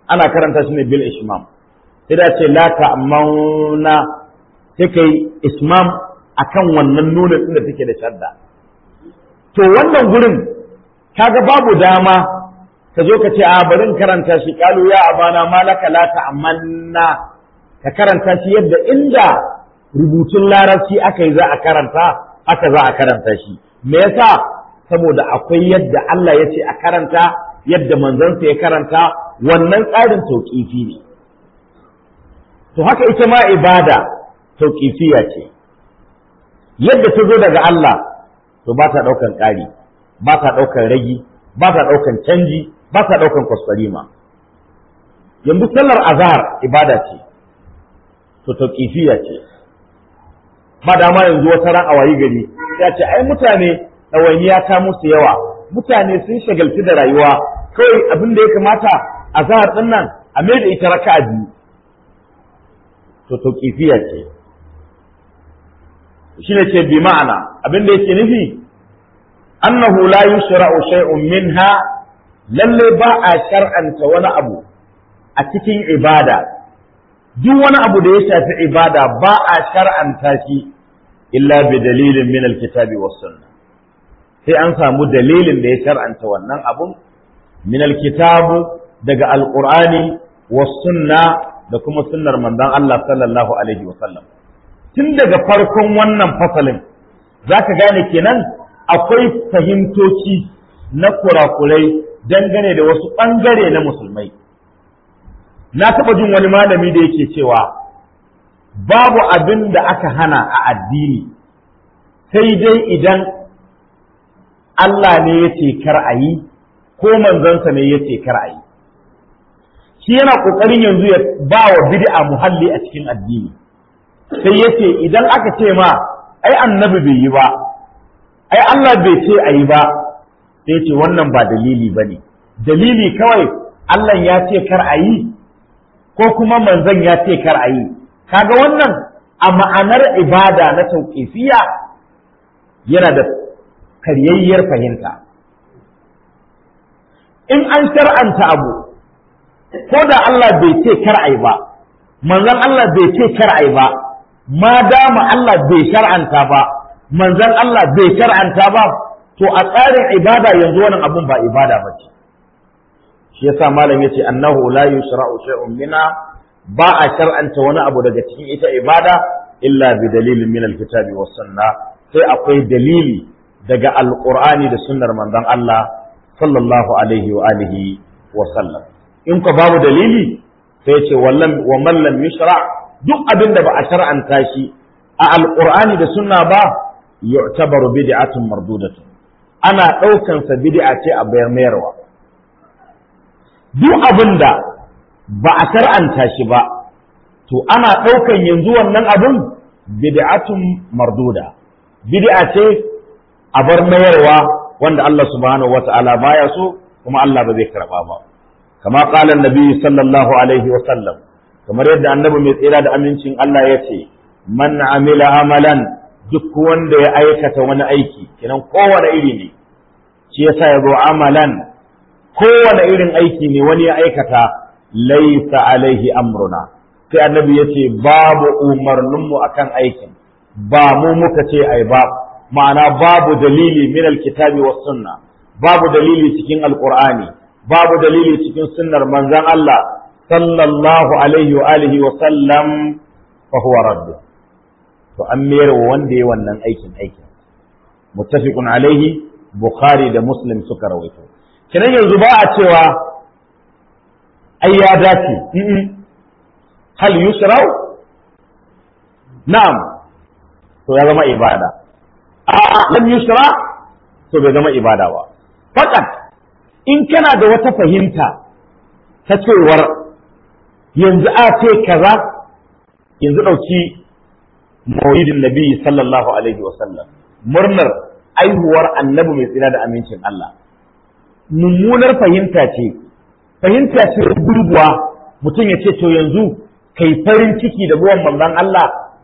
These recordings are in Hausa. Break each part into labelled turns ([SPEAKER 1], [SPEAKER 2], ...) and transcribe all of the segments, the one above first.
[SPEAKER 1] ana karanta shi ne bil ishmam sai da ce la ta'amuna sai kai ismam akan wannan nunin din da take da shadda to wannan gurin kaga babu dama ka zo ka ce a bari in karanta shi kalu ya abana malaka la ta'amanna ka karanta shi yadda inda rubutun larabci aka yi za a karanta aka za a karanta shi me yasa saboda akwai yadda Allah ya ce a karanta yadda manzansa ya karanta wannan tsarin tauƙifi ne to haka ita ma ibada tauƙifiya ce yadda ta zo daga Allah to ba ta ɗaukan ƙari ba ta ɗaukan ragi ba ta ɗaukan canji ba ta ɗaukan kwaskwarima yanzu sallar azhar ibada ce to tauƙifiya ce ba dama yanzu wata ran a wayi gari ya ce ai mutane ɗawainiya ta musu yawa mutane sun shagalci da rayuwa kawai abin da ya kamata a zahar ɗin nan a mai da ita raka biyu to to kifiya ce shi ne ce bi ma'ana abin da yake nufi annahu la yushra'u shay'un minha lalle ba a shar'anta wani abu a cikin ibada duk wani abu da ya shafi ibada ba a shar'anta shi illa bi dalilin min alkitabi was sunnah sai an samu dalilin da ya shar'anta wannan abun min alkitabu daga alqur'ani was sunna da kuma sunnar manzon Allah sallallahu alaihi wa sallam tun daga farkon wannan fasalin zaka gane kenan akwai fahimtoci na kurakurai dangane da wasu bangare na musulmai na taɓa jin wani malami da yake cewa babu abin da aka hana a addini sai dai idan Allah ne ya ce kar a yi ko manzansa ne ya ce kar a yi shi yana ƙoƙarin yanzu ya ba wa bid'a muhalli a cikin addini sai ya ce idan aka ce ma ai annabi bai yi ba ai Allah bai ce a yi ba sai ce wannan ba dalili ba ne dalili kawai Allah ya ce kar a yi ko kuma manzon ya ce kar a yi kaga wannan a ma'anar ibada na tauƙifiya yana da karyayyar fahimta in an shar'anta abu ko da Allah bai ce kar ai ba manzon Allah bai ce kar ai ba ma dama Allah bai shar'anta ba manzon Allah bai shar'anta ba to a tsarin ibada yanzu wannan abun ba ibada ba ce shi yasa malam yace annahu la yushra'u shay'un minha ba a shar'anta wani abu daga cikin ita ibada illa bi dalilin min alkitabi was sunna sai akwai dalili daga alqur'ani da sunnar manzon Allah sallallahu alaihi wa alihi wa sallam in ka babu dalili sai ce wallan wa man lam yushra duk abin da ba a shar'anta shi a alqur'ani da sunna ba yu'tabaru bid'atun mardudatun ana daukan sa bid'a ce a bayar mayarwa duk abin da ba a shar'anta shi ba to ana daukan yanzu wannan abin bid'atun marduda bid'a ce a bar mayarwa wanda Allah subhanahu wata'ala baya so kuma Allah ba zai karba ba kama qala annabi sallallahu alaihi wa sallam kamar yadda annabi mai tsira da amincin Allah ya ce man amila amalan duk wanda ya aikata wani aiki kenan kowane iri ne shi yasa ya zo amalan kowane irin aiki ne wani ya aikata laisa alaihi amruna sai annabi ya ce babu umarninmu akan aikin ba mu muka ce ai ba ma'ana babu dalili min alkitabi was sunna babu dalili cikin alqur'ani babu dalili cikin sunnar manzon Allah sallallahu alaihi wa alihi wa sallam fa huwa radd to an mayar wa wanda ya wannan aikin aikin muttafiqun alaihi bukhari da muslim suka rawaito kiran yanzu ba a cewa ai ya dace hal yusrau na'am to ya zama ibada a'a lam yusra to bai zama ibada ba fakat in kana da wata fahimta ta cewar yanzu a ce kaza yanzu ɗauki maulidin nabi sallallahu alaihi wa sallam murnar aihuwar annabi mai tsira da amincin Allah mummunar fahimta ce fahimta ce gurguwa mutum ya ce to yanzu kai farin ciki da ruwan manzon Allah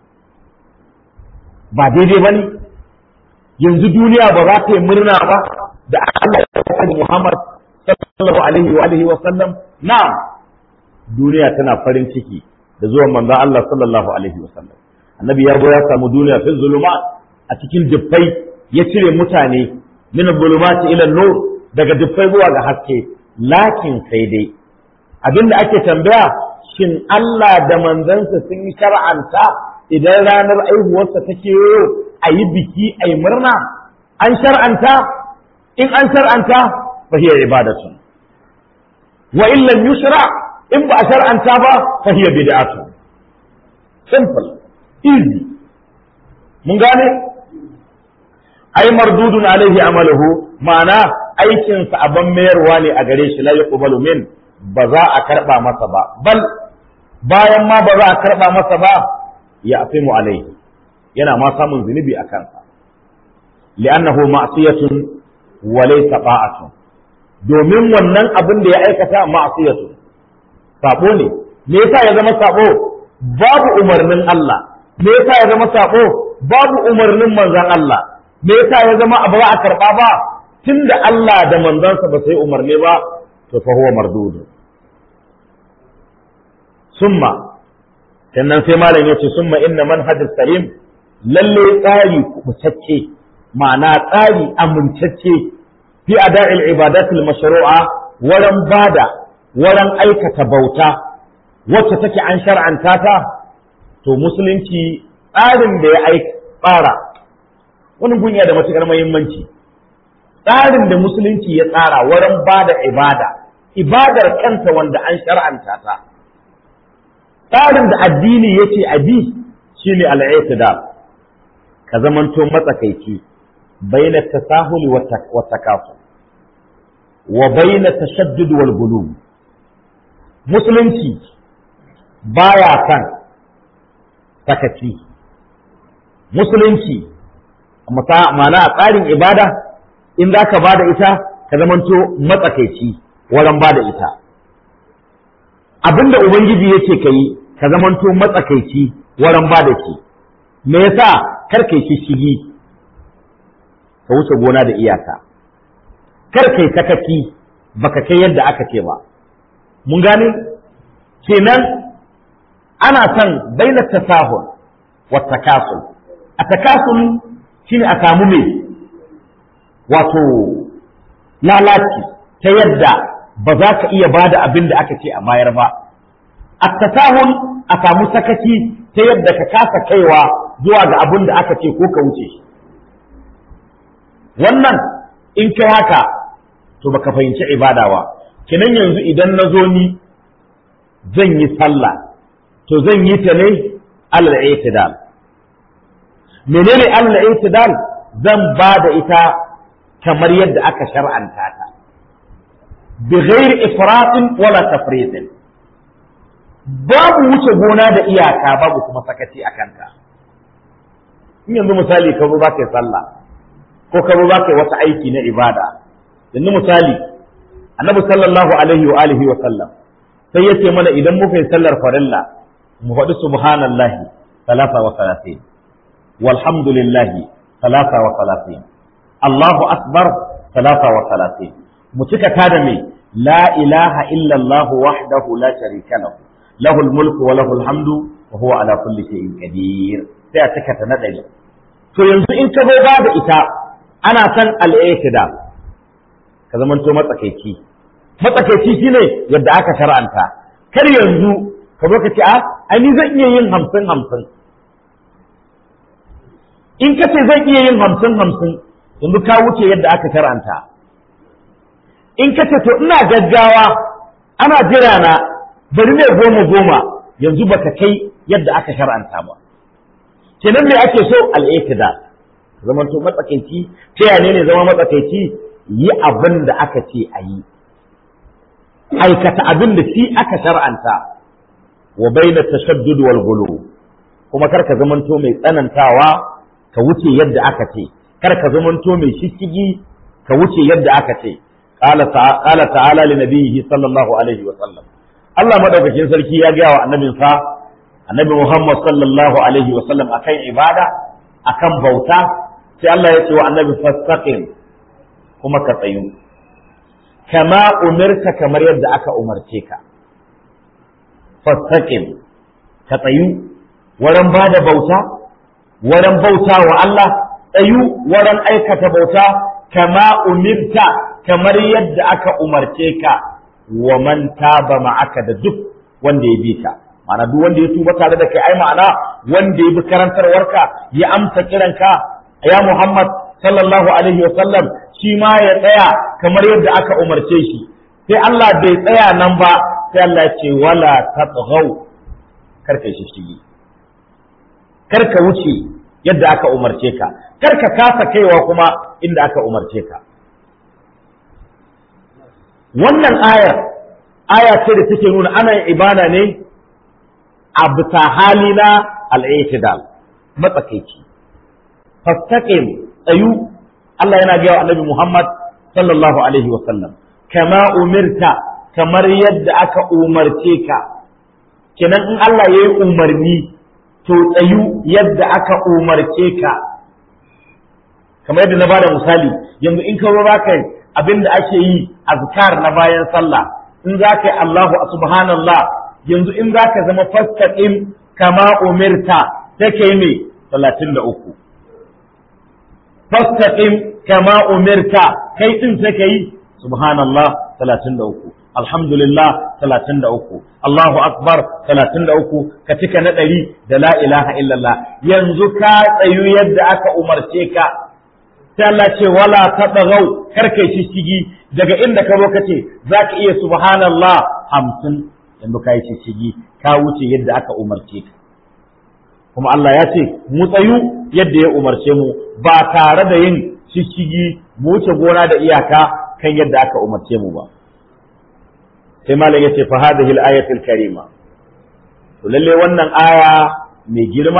[SPEAKER 1] ba daidai ba ne yanzu duniya ba za ta yi murna ba da Allah ya faɗi Muhammad sallallahu alaihi wa alihi wa sallam na'am duniya tana farin ciki da zuwan manzon Allah sallallahu alaihi wasallam annabi ya go ya samu duniya fi zulumat a cikin dubbai ya cire mutane min zulumati ila nur daga dubbai zuwa ga haske lakin sai dai abinda ake tambaya shin Allah da manzansa sun yi shar'anta idan ranar aihuwarsa ta kewayo a yi biki a yi murna an shar'anta in an shar'anta fa hiya ibadatun wa in lam yushra in ba a shar'anta ba fa hiya bid'atun simple easy mun gane ai mardudun alaihi amaluhu ma'ana aikinsa abin mayarwa ne a gare shi la yuqbalu min ba za a karba masa ba bal bayan ma ba za a karba masa ba ya afimu alaihi yana ma samun zunubi a kansa li'annahu ma'siyatun wa laysa ta'atun domin wannan abin da ya aikata ma'siyatun sabo ne me yasa ya zama sabo babu umarnin Allah me yasa ya zama sabo babu umarnin manzon Allah me yasa ya zama abu za a karba ba tunda Allah da manzansa ba sai umarni ba to fa huwa mardudu summa sannan sai malam yace summa inna manhajus salim lalle tsari kubutacce ma'ana tsari amintacce fi ada'il ibadatul mashru'a waran bada waran aikata bauta wacce take an shar'anta ta to musulunci tsarin da ya aika tsara wani gunya da matukar muhimmanci tsarin da musulunci ya tsara wurin ba da ibada ibadar kanta wanda an shar'anta ta tsarin da addini ya ce abi shine al'itidal ka zamanto matsakaici baina tasahuli wa takafu wa baina tashaddud wal gulub musulunci baya kan sakaci musulunci ma'ana a tsarin ibada in za ka ba da ita ka zamanto matsakaici wurin ba da ita abinda ubangiji yake ka yi ka zamanto matsakaici wurin ba da shi me yasa kar kai shishigi ka wuce gona da iyaka kar kai sakaci baka kai yadda aka ce ba mun gane kenan ana son baina tasahul wa takasul a takasul shine a samu me wato lalaci ta yadda ba za ka iya ba da abin da aka ce a bayar ba a tasahun a samu sakaci ta yadda ka kasa kaiwa zuwa ga abin da aka ce ko ka wuce wannan in kai haka to baka fahimci ibada ba kinan yanzu idan na zo ni zan yi sallah to zan yi ta ne alal i'tidal menene alal i'tidal zan ba da ita kamar yadda aka shar'anta ta bi ghairi ifratin wala tafritin babu wuce gona da iyaka babu kuma sakaci a kanta in yanzu misali ka zo za ka yi sallah ko ka zo za ka yi wata aiki na ibada yanzu misali annabi sallallahu alaihi wa alihi wa sallam sai ya ce mana idan muka yi sallar farilla mu faɗi subhanallahi talata wa salatin walhamdulillahi talata wa salatin Allahu akbar talata wa salatin mu cika ta da me la ilaha illallah wahdahu la sharika lahu lahul mulku wa lahul hamdu wa huwa ala kulli shay'in qadir sai a cika ta na ɗari to yanzu in ka zo ba da ita ana san al'aitida ka zamanto matsakaici matsakaici shine yadda aka shar'anta kar yanzu ka zo ka ce a ai ni zan iya yin hamsin hamsin in ka ce zan iya yin hamsin hamsin yanzu ka wuce yadda aka shar'anta in ka ce to ina gaggawa ana jira na bari ne goma goma yanzu baka kai yadda aka shar'anta ba kenan me ake so al'itida zaman to matsakaici ta yane ne zama matsakaici yi abin da aka ce a yi aikata abin da shi aka shar'anta wa baina tashaddud wal gulu kuma kar ka zamanto mai tsanantawa ka wuce yadda aka ce kar ka zamanto mai shishigi ka wuce yadda aka ce qala ta'ala li nabiyhi sallallahu alaihi wa sallam Allah madaukakin sarki ya gaya wa annabinsa annabi Muhammad sallallahu alaihi wa sallam akan ibada akan bauta sai Allah ya ce wa annabi fastaqim kuma ka tsayu kama umirta kamar yadda aka umarce ka fastaqim ka tsayu wurin ba da bauta wurin bauta wa Allah tsayu wurin aikata bauta kama umirta kamar yadda aka umarce ka wa man taba ma'aka da duk wanda ya bi ka ma'ana duk wanda ya tuba tare da kai ai ma'ana wanda ya bi karantarwarka ya amsa kiranka ya Muhammad sallallahu alaihi wa sallam shi ma ya tsaya kamar yadda aka umarce shi sai Allah bai tsaya nan ba sai Allah ya ce wala tatghaw karka shi shigi karka wuce yadda aka umarce ka karka kasa kaiwa kuma inda aka umarce ka wannan ayar aya ce da take nuna ana yin ibada ne a bisa hali na al'itidal matsakaici fastaqim tsayu Allah yana gaya wa annabi Muhammad sallallahu alaihi wa sallam kama umirta kamar yadda aka umarce ka kenan in Allah ya yi umarni to tsayu yadda aka umarce ka kamar yadda na bada misali yanzu in ka zo ka abin da ake yi azkar na bayan sallah in za ka yi Allahu subhanallah yanzu in za ka zama fastaqim kama umirta take ne 33 fastaqim kama umirta kai din take yi subhanallah 33 alhamdulillah 33 Allahu akbar 33 ka cika na ɗari da la ilaha illallah yanzu ka tsayu yadda aka umarce ka sai Allah ce wala tadagau kar kai shishigi daga inda ka zo kace zaka iya subhanallah 50 yanzu kai shishigi ka wuce yadda aka umarce ka kuma Allah ya ce mu tsayu yadda ya umarce mu ba tare da yin shishigi mu wuce gona da iyaka kan yadda aka umarce mu ba sai malam ya ce fa hadhihi al-ayatu al-karima to lalle wannan aya mai girma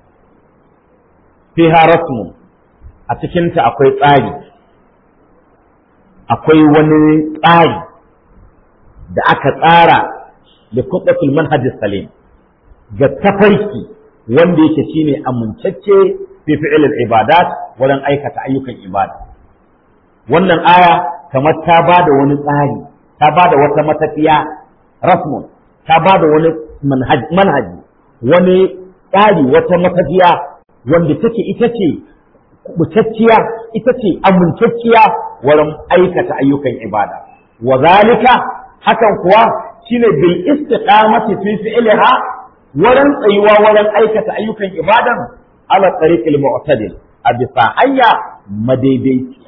[SPEAKER 1] fiha rasmun a cikinta akwai tsari akwai wani tsari da aka tsara da kuɗatul manhajis salim ga tafarki wanda yake shine amincacce fi fi'ilil ibadat wurin aikata ayyukan ibada wannan aya kamar ta ba da wani tsari ta ba da wata matafiya rasmun ta ba da wani manhaji wani tsari wata matafiya wanda take ita ce kubutacciya ita ce amintacciya wurin aikata ayyukan ibada wa zalika hakan kuwa shine bil istiqamati fi fi'liha wurin tsayuwa wurin aikata ayyukan ibadan ala tariqil mu'tadil a bisa hanya madaidaiciya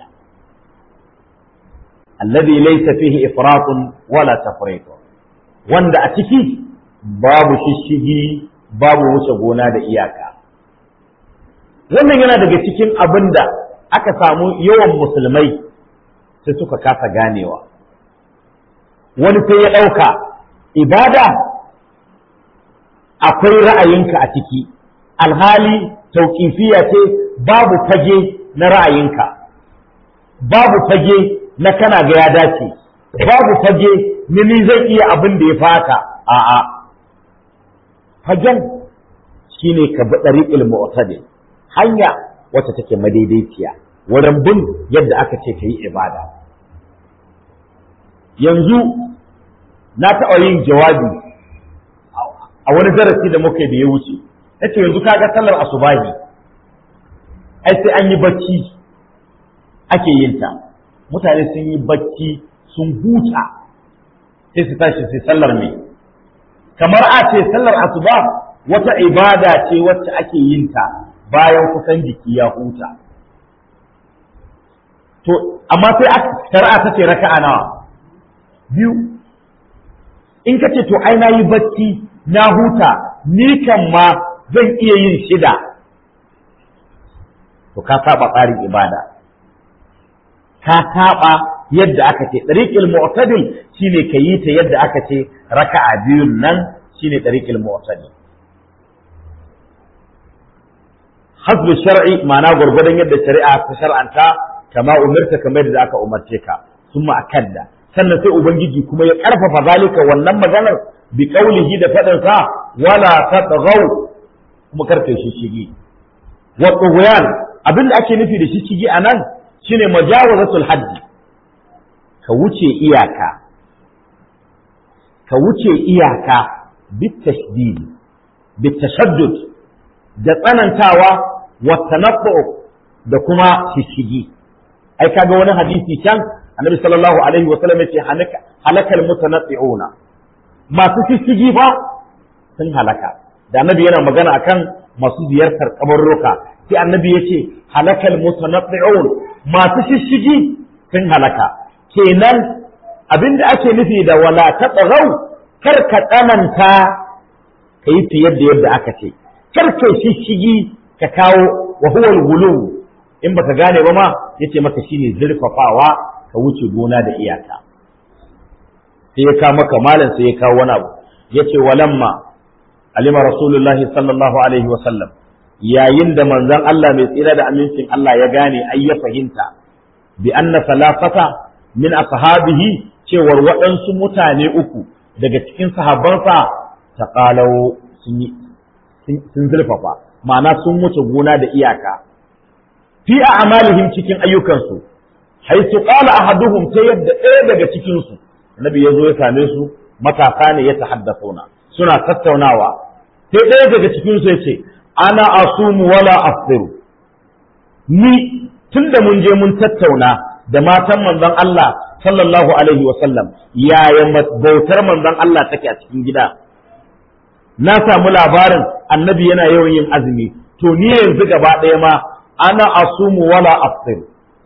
[SPEAKER 1] alladhi laysa fihi ifratun wala tafritun wanda a ciki babu shishigi babu wuce gona da iyaka wannan yana daga cikin abin da aka samu yawan musulmai sai suka kasa ganewa wani sai ya ɗauka ibada akwai ra'ayinka a ciki alhali tauƙifiya ce babu fage na ra'ayinka babu fage na kana ga ya dace babu fage na ni zai iya abin da ya fata a'a fagen shine ka bi ɗariƙil mu'tadil hanya wacce take madaidaiciya wurin bin yadda aka ce ka yi ibada yanzu na taɓa yin jawabi a wani darasi da muka da ya wuce na ce yanzu kaga sallar asubahi ai sai an yi bacci ake yin ta mutane sun yi bacci sun huta sai su tashi sai sallar mai kamar a ce sallar asuba wata ibada ce wacce ake yin ta bayan kusan jiki ya huta to amma sai aka shari'a ta ce raka'a nawa biyu in ka ce to ai na yi bacci na huta ni kan ma zan iya yin shida to ka saba tsarin ibada ka saba yadda aka ce ɗariƙil mu'tadil shine ka yi ta yadda aka ce raka'a biyun nan shine ɗariƙil mu'tadil hasbu shar'i ma'ana gwargwadon yadda shari'a ta shar'anta kama umirta kamar yadda aka umarce ka summa akadda sannan sai ubangiji kuma ya karfafa zalika wannan maganar bi qaulihi da fadin sa wala tatghaw kuma karfe shi shigi wa tughyan abinda ake nufi da shi shigi anan shine majawazatul haddi ka wuce iyaka ka wuce iyaka bitashdid bitashaddud da tsanantawa wa tanaffu da kuma shishigi ai kaga wani hadisi can annabi sallallahu alaihi wa sallam yace halaka halakal mutanatti'una masu shishigi fa sun halaka da annabi yana magana akan masu ziyartar kabarruka sai annabi yace halakal mutanatti'un masu shishigi sun halaka kenan abinda ake nufi da wala tatghaw kar ka tsananta kai fiye da yadda aka ce kar kai shishigi ka kawo wa huwa al in baka gane ba ma yace maka shine zurfafawa ka wuce gona da iyaka sai ya kawo maka malam sai ya kawo wani abu yace walamma alima rasulullahi sallallahu alaihi wa sallam yayin da manzon Allah mai tsira da amincin Allah ya gane ai ya fahimta bi anna salafata min ashabihi cewar waɗansu mutane uku daga cikin sahabbansa taqalau sun sun zurfafa ma'ana sun wuce gona da iyaka fi a'malihim cikin ayyukansu haisu qala ahaduhum ta yadda ɗaya daga cikin su annabi yazo ya same su matasa ne ya tahaddathuna suna tattaunawa sai ɗaya daga cikin su yace ana asumu wala aftiru ni tunda mun je mun tattauna da matan manzon Allah sallallahu alaihi wa sallam yaya bautar manzon Allah take a cikin gida na samu labarin annabi yana yawan yin azumi to ni yanzu gaba ɗaya ma ana asumu wala aftir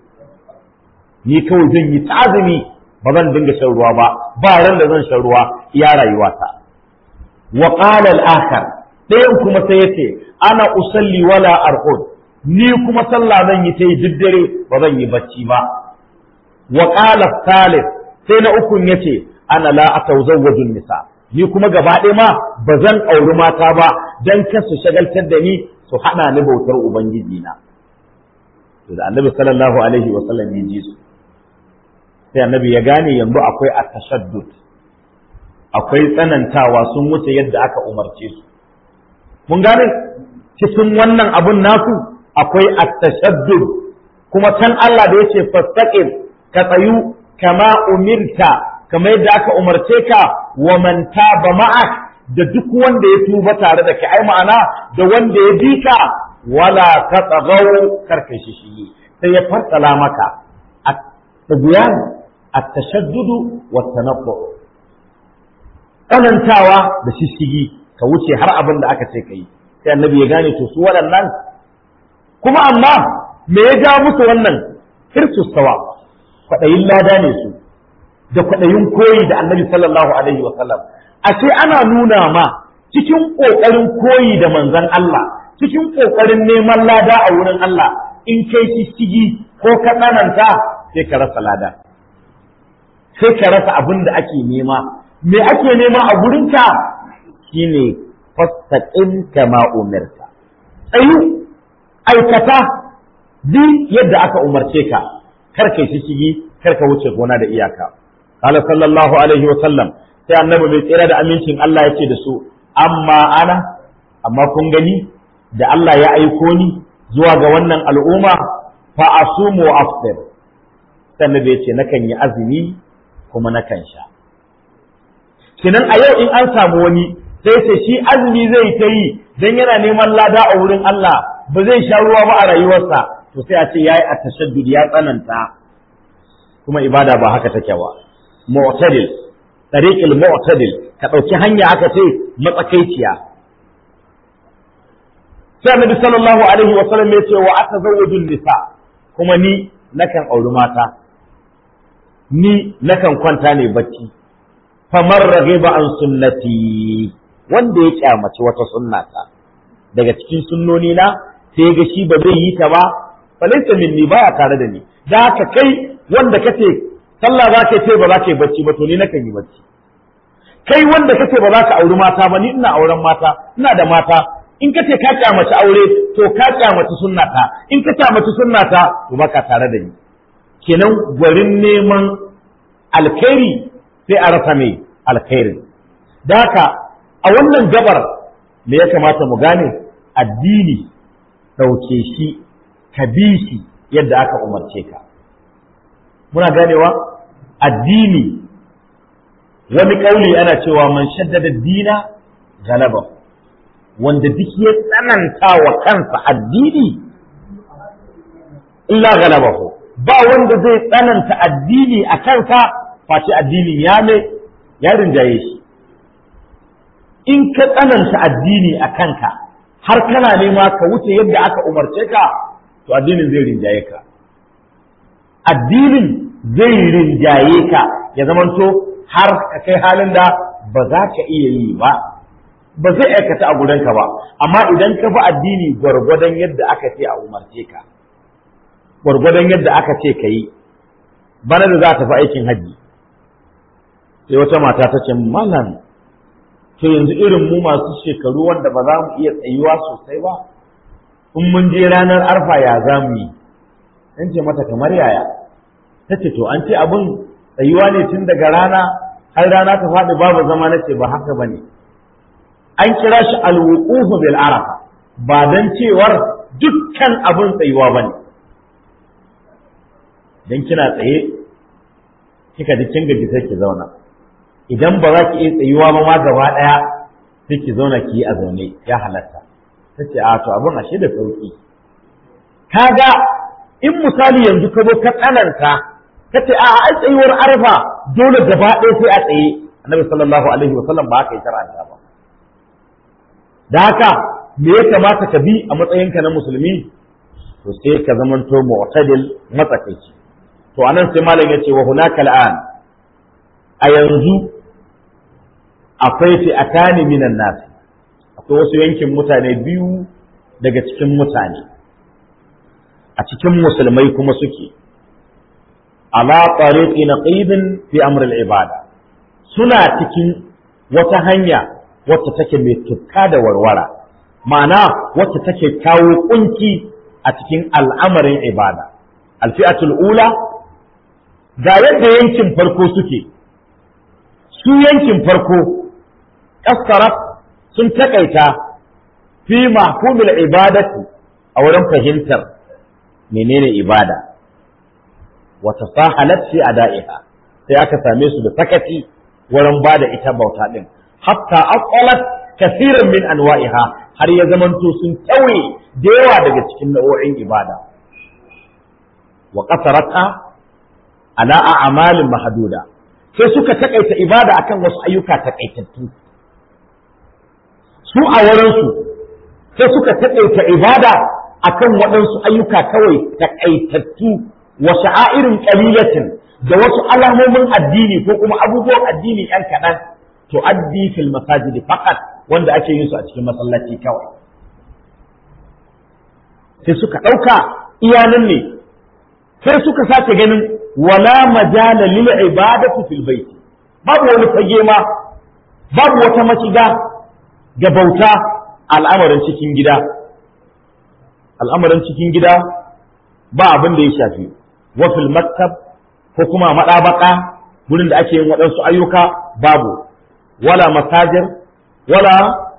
[SPEAKER 1] ni kawai zan yi ta azumi ba zan dinga shan ruwa ba ba ran da zan shan ruwa iya rayuwata wa qala al-akhar ɗayan kuma sai yace ana usalli wala arqud ni kuma sallah zan yi ta yi duk dare ba zan yi bacci ba wa qala thalith sai na ukun yace ana la atawzawwaju nisa ni kuma gaba ɗaya ma ba zan auri mata ba dan kar su shagaltar da ni su hana ni bautar ubangiji na to da annabi sallallahu alaihi wa sallam ya ji su sai annabi ya gane yanzu akwai at-tashaddud akwai tsanantawa sun wuce yadda aka umarce su mun gane cikin wannan abun nasu akwai at-tashaddud kuma can Allah da yace fastaqim ka tsayu kama umirta kama yadda aka umarce ka wa man taba ma'ak da duk wanda ya tuba tare da kai ai ma'ana da wanda ya bi ka wala tatagaw karkashi shi sai ya fassala maka at-tibyan at-tashaddud wa at-tanabbu tsanantawa da shishigi ka wuce har abin da aka ce kai sai annabi ya gane to su waɗannan kuma amma me ya ja musu wannan hirsu sawa kwaɗayin lada ne su da kwaɗayin koyi da annabi sallallahu alaihi wa sallam ashe ana nuna ma cikin ƙoƙarin koyi da manzon Allah cikin ƙoƙarin neman lada a wurin Allah in kai shishigi ko ka tsananta sai ka rasa lada sai ka rasa abin da ake nema me ake nema a gurinka shine fastaqim kama umirta tsayu aikata bi yadda aka umarce ka kar kai shishigi kar ka wuce gona da iyaka qala sallallahu alaihi wa sallam sai annabi mai tsira da amincin Allah ya ce da su amma ana amma kun gani da Allah ya aiko ni zuwa ga wannan al'umma fa asumu wa aftir sannan ya ce nakan yi azumi kuma nakan sha kinan a yau in an samu wani sai ce shi azumi zai ta yi dan yana neman lada a wurin Allah ba zai sha ruwa ba a rayuwarsa to sai a ce yayi at-tashaddud ya tsananta kuma ibada ba haka take ba mu'tadil tariqil mu'tadil ka dauki hanya aka ce matsakaiciya sai annabi sallallahu alaihi wa sallam ya ce wa atazawwaju nisa kuma ni nakan auri mata ni nakan kwanta ne bacci famar raghiba an sunnati wanda ya kyamaci wata sunnata daga cikin sunnoni na sai ga shi ba zai yi ta ba falaysa minni baya tare da ni da haka kai wanda kace sallah za ka ce ba za ka yi bacci ba to ni nakan yi bacci kai wanda kace ba za ka auri mata ba ni ina auren mata ina da mata in ka ce ka kyamaci aure to ka kyamaci sunnata in ka kyamaci sunnata to baka tare da ni kenan gwarin neman alkhairi sai a rasa mai alkhairi da haka a wannan gabar me ya kamata mu gane addini ɗauke shi ka bi shi yadda aka umarce ka muna ganewa addini wani ƙauli ana cewa man shaddada dina galaba wanda duk ya tsananta wa kansa addini illa galabahu ba wanda zai tsananta addini a kansa face addinin ya mai ya rinjaye shi in ka tsananta addini a kanka har kana nema ka wuce yadda aka umarce ka to addinin zai rinjaye ka addinin zai rinjaye ka ya zamanto har ka kai halin da ba za ka iya yi ba ba zai aikata a gudanka ba amma idan ka bi addini gwargwadon yadda aka ce a umarce ka gwargwadon yadda aka ce ka yi bana da za ta fi aikin hajji sai wata mata ta ce malam to yanzu irin mu masu shekaru wanda ba za mu iya tsayuwa sosai ba in mun je ranar arfa ya za mu yi in ce mata kamar yaya ta ce to an ce abin tsayuwa ne tun daga rana har rana ta faɗi babu zama na ce ba haka ba ne an kira shi alwuqufu bil arafa ba dan cewar dukkan abin tsayuwa ba ne dan kina tsaye kika ji kin gaji sai ki zauna idan ba za ki iya tsayuwa ba ma gaba ɗaya sai ki zauna ki yi a zaune ya halatta ta ce a to abin ashe da sauki kaga in misali yanzu ka zo ka tsananta ka ce a ai tsayuwar arfa dole gaba ɗaya sai a tsaye annabi sallallahu alaihi wa sallam ba haka yi shar'anta ba da haka me ya kamata ka bi a matsayinka na musulmi to sai ka zamanto mu'tadil matsakaici to anan sai malam ya ce wa hunaka al'an a yanzu akwai fi'atani minan nas akwai wasu yankin mutane biyu daga cikin mutane a cikin musulmai kuma suke ala tariqi naqibin fi amr al-ibada suna cikin wata hanya wacce take mai tukka da warwara ma'ana wacce take kawo kunci a cikin al'amarin ibada alfi'atul ula ga yadda yankin farko suke su yankin farko kasarat sun takaita fi mahkumul ibadati a wurin fahimtar menene ibada wata sahalat fi ada'iha sai aka same su da sakaci wurin bada ita bauta din hatta aqalat kasiran min anwa'iha har ya zamanto sun tauye da yawa daga cikin nau'o'in ibada wa qasarata ala a'malin mahduda sai suka takaita ibada akan wasu ayyuka takaitattu su a wurinsu sai suka takaita ibada akan waɗansu ayyuka kawai takaitattu wa sha'airin qalilatin da wasu alamomin addini ko kuma abubuwan addini yan kaɗan to addi fil masajid faqat wanda ake yin su a cikin masallaci kawai sai suka ɗauka iyanan ne sai suka sake ganin wala majala lil ibadati fil bait babu wani fage ma babu wata mashiga ga bauta al'amarin cikin gida al'amarin cikin gida ba abin da ya shafi wa fil maktab ko kuma madabaka gurin da ake yin waɗansu ayyuka babu wala masajir wala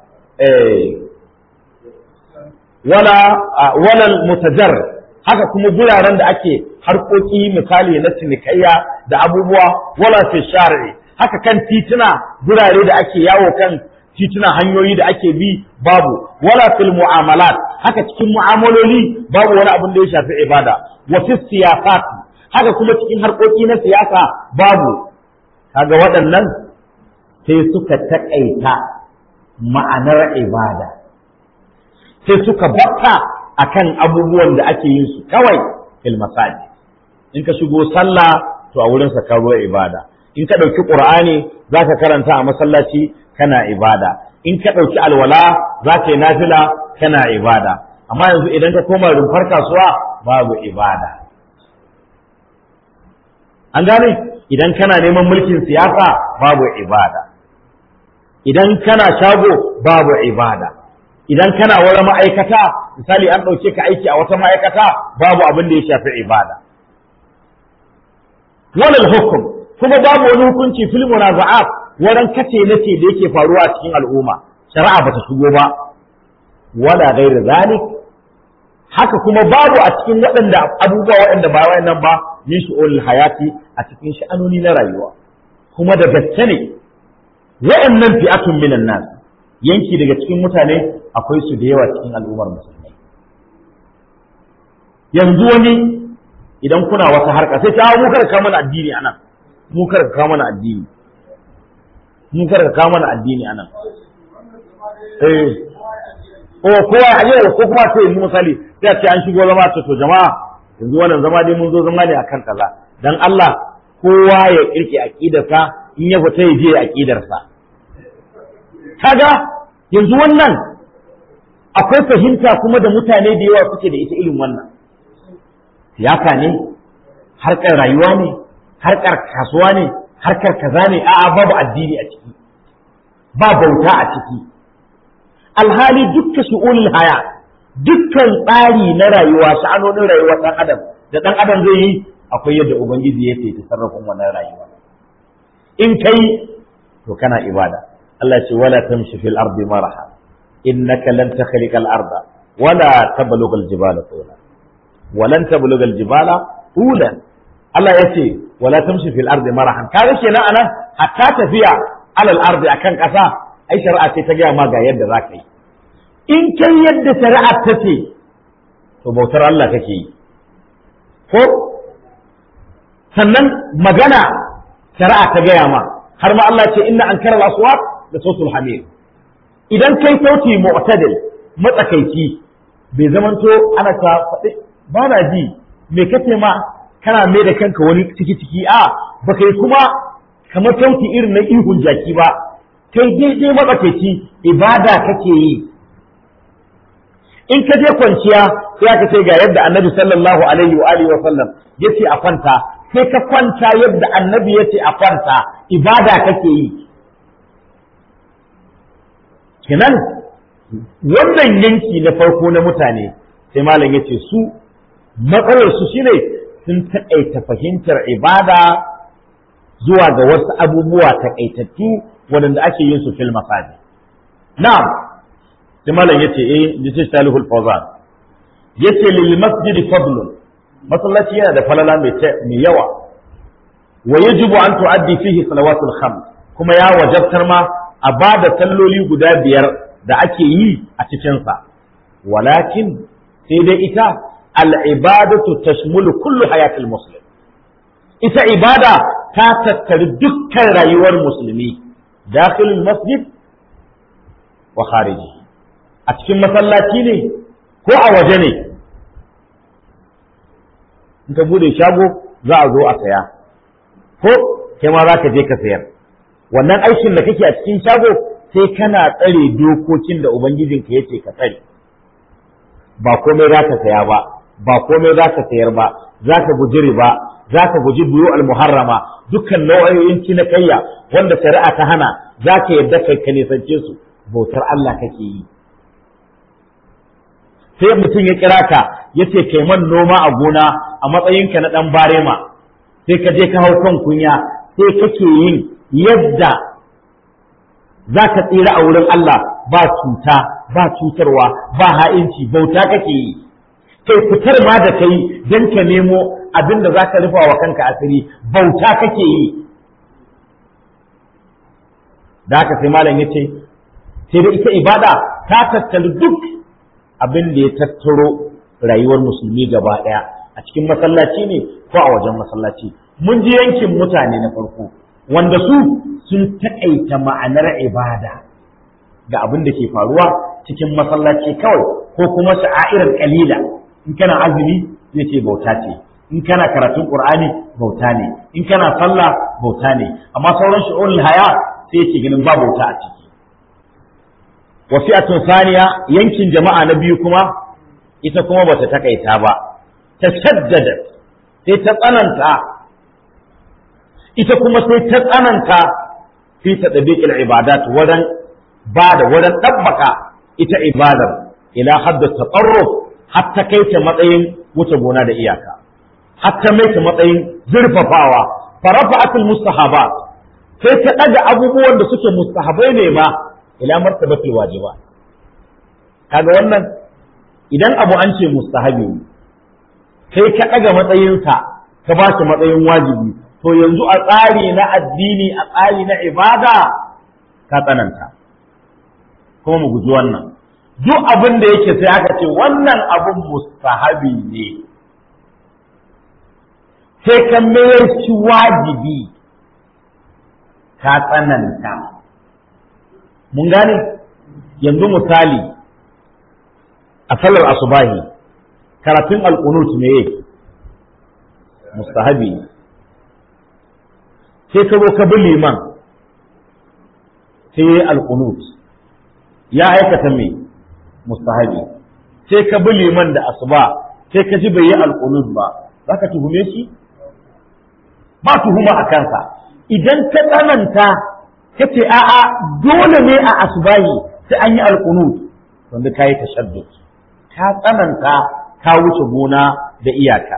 [SPEAKER 1] wala wala mutajar haka kuma guraren da ake harkoki misali na cinikayya da abubuwa wala fi shari'i haka kan tituna gurare da ake yawo kan tituna hanyoyi da ake bi babu wala fil mu'amalat haka cikin mu'amaloli babu wani abin da ya shafi ibada wa fi siyasat haka kuma cikin harkoki na siyasa babu kaga waɗannan sai suka taƙaita ma'anar ibada sai suka batta akan abubuwan da ake yin su kawai fil masajid in ka shigo sallah to a wurin sa ruwa ibada in ka ɗauki qur'ani zaka karanta a masallaci kana ibada in ka ɗauki alwala zaka yi nafila kana ibada amma yanzu idan ka koma rumfar kasuwa babu ibada an gane idan kana neman mulkin siyasa babu ibada idan kana shago babu ibada idan kana wani ma'aikata misali an ɗauke ka aiki a wata ma'aikata babu abin da ya shafi ibada walal hukum kuma babu wani hukunci fil munaza'at wurin kace nace da yake faruwa a cikin al'umma shari'a bata shigo ba wala ghairi zalik haka kuma babu a cikin waɗanda abubuwa waɗanda ba wayannan ba min shu'ul hayati a cikin sha'anoni na rayuwa kuma da gaske ne wayannan fi'atun minan nas yanki daga cikin mutane akwai su da yawa cikin al'ummar musulmai yanzu wani idan kuna wata harka sai ta mu kada ka mana addini anan mu kada ka mana addini mu kada ka mana addini anan eh o kowa a yau ko kuma sai yanzu misali sai a ce an shigo zama ta to jama'a yanzu wannan zama dai mun zo zama ne akan kaza dan Allah kowa ya kirki aqidarsa in ya fita ya je aqidarsa kaga yanzu wannan akwai fahimta kuma da mutane da yawa suke da ita irin wannan siyasa ne harkar rayuwa ne harkar kasuwa ne harkar kaza ne a'a babu addini a ciki ba bauta a ciki alhali dukkan su'ulul haya dukkan tsari na rayuwa sha'anonin rayuwar dan adam da dan adam zai yi akwai yadda ubangiji ya ta sarrafin wannan rayuwa in kai to kana ibada Allah ce wala tamshi fil ardi maraha innaka lan takhliqa al arda wala tablugha al jibala tula walan tablugha al jibala tula Allah ya ce wala tamshi fil ardi marahan kaga kenan anan hatta tafiya alal ardi akan kasa ai shari'a ce ta gaya ma ga yadda za ka yi in kai yadda shari'a ta ce to bautar Allah kake yi ko sannan magana shari'a ta gaya ma har ma Allah ce inna ankara al-aswat da sautul hamir idan kai sauti mu'tadil matsakaici bai zamanto ana ta faɗi ba na ji me kace ma kana mai da kanka wani ciki ciki a baka yi kuma kamar sauti irin na ihun jaki ba kai daidai matsakaici ibada kake yi in ka je kwanciya sai aka ce ga yadda annabi sallallahu alaihi wa alihi wa sallam yace a kwanta sai ka kwanta yadda annabi yace a kwanta ibada kake yi kenan wannan yanki na farko na mutane sai malam yace su matsalar su shine sun taƙaita fahimtar ibada zuwa ga wasu abubuwa taƙaitattu waɗanda ake yin su fil masajid na'am sai malam yace eh yace salihul fawzan yace lil masjid fadlun masallaci yana da falala mai mai yawa wa yajibu an tuaddi fihi salawatul khams kuma ya wajabtar ma a bada salloli guda biyar da ake yi a cikin sa walakin sai dai ita al ibadatu tashmulu kullu hayatil muslim ita ibada ta tattari dukkan rayuwar musulmi dakhilul masjid wa khariji a cikin masallaci ne ko a waje ne in ka bude shago za a zo a saya ko kai ma za ka je ka sayar wannan aikin da kake a cikin shago sai kana tsare dokokin da ubangijinka yace ka tsare ba komai za ka saya ba ba komai za ka sayar ba za ka guji riba za ka guji biyu almuharrama dukkan nau'o'in cinikayya wanda shari'a ta hana za ka yadda kai ka nisance su bautar Allah kake yi sai mutum ya kira ka ya ce kai man noma a gona a matsayinka na ɗan barema sai ka je ka hau kan kunya sai kake yin yadda za ka tsira a wurin Allah ba cuta ba cutarwa ba ha'inci bauta kake yi kai fitar ma da kai don ka nemo abin da za ka rufa wa kanka asiri bauta kake yi da haka sai malam ya ce sai da ita ibada ta tattali duk abin da ya tattaro rayuwar musulmi gaba ɗaya a cikin masallaci ne ko a wajen masallaci mun ji yankin mutane na farko wanda su sun taƙaita ma'anar ibada ga abin da ke faruwa cikin masallaci kawai ko kuma sha'airar kalila in kana azumi zai ce bauta ce in kana karatun qur'ani bauta ne in kana sallah bauta ne amma sauran shi'unul haya sai yake ganin ba bauta a ciki wa fi'atun saniya yankin jama'a na biyu kuma ita kuma bata takaita ba ta shaddada sai ta tsananta ita kuma sai ta tsananta fi tadbiqil ibadat wadan ba da wadan tabbaka ita ibadar ila hadda taqarruf hatta kai ta matsayin wuce gona da iyaka hatta mai ta matsayin zurfafawa farafa'atul mustahabat sai ta daga abubuwan da suke mustahabai ne ma ila martabatul wajiba kaga wannan idan abu an ce mustahabi sai ka daga matsayinsa ka ba shi matsayin wajibi to yanzu a tsari na addini a tsari na ibada ka tsananta kuma mu guji wannan duk abin da yake sai aka ce wannan abin mustahabi ne sai ka mayar shi wajibi ka tsananta mun gane yanzu misali a sallar asubahi karatun alƙunut ne mustahabi ne sai ka zo ka bi liman sai ya yi alƙunut ya aikata mai mustahabi sai ka bi liman da asuba sai ka ji bai yi alƙunut ba za ka tuhume shi ba tuhuma a kansa idan ka tsananta ka ce a'a dole ne a asubahi sai an yi alƙunut wanda ka yi tashaddud ka tsananta ka wuce gona da iyaka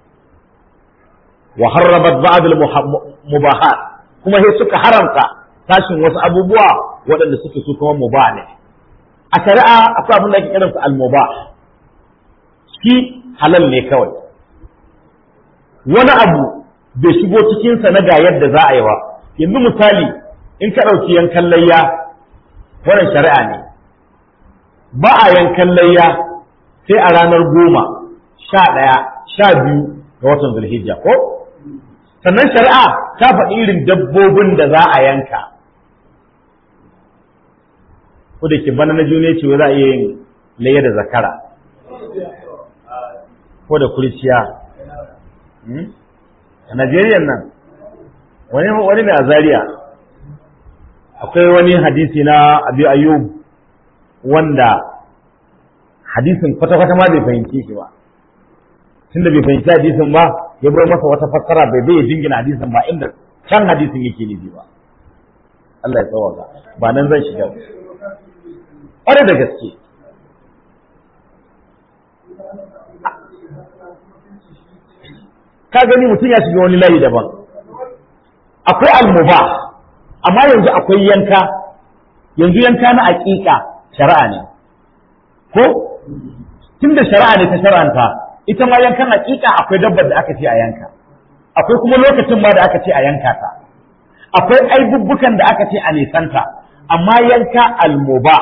[SPEAKER 1] wa harrabat ba'd al-mubahat kuma sai suka haramta tashin wasu abubuwa waɗanda suke su kuma mubah ne a shari'a akwai abin da ake kiransa al-mubah shi halal ne kawai wani abu bai shigo cikinsa na ga yadda za a yi ba yanzu misali in ka ɗauki yankan layya wannan shari'a ne ba a yankan layya sai a ranar goma sha ɗaya sha biyu ga watan zulhijja ko sannan shari'a ta faɗi irin dabbobin da za a yanka ko da ke bana na june ce za a iya yin layya da zakara ko da kurciya a Najeriya nan wani wani mai azariya akwai wani hadisi na Abi Ayyub wanda hadisin kwata-kwata ma bai fahimci shi ba tunda bai fahimci hadisin ba ya bar masa wata fassara bai bai jingina hadisin ba inda can hadisin yake nufi ba Allah ya tsawaka ba nan zan shiga ƙwarai da gaske ka gani mutum ya shiga wani layi daban akwai almuba amma yanzu akwai yanka yanzu yanka na aƙiƙa shari'a ne ko tunda shari'a ne ta shar'anta ita ma yankan aƙiƙa akwai dabbar da aka ce a yanka akwai kuma lokacin ma da aka ce a yanka ta akwai aibubbukan da aka ce a nisanta amma yanka almuba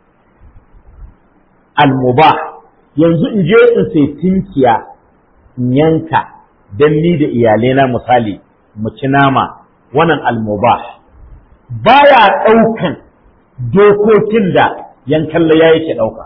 [SPEAKER 1] almuba yanzu in je in sai tinkiya in yanka don ni da iyalaina misali mu ci nama wannan almubah baya ɗaukan dokokin da yankan laya yake ɗauka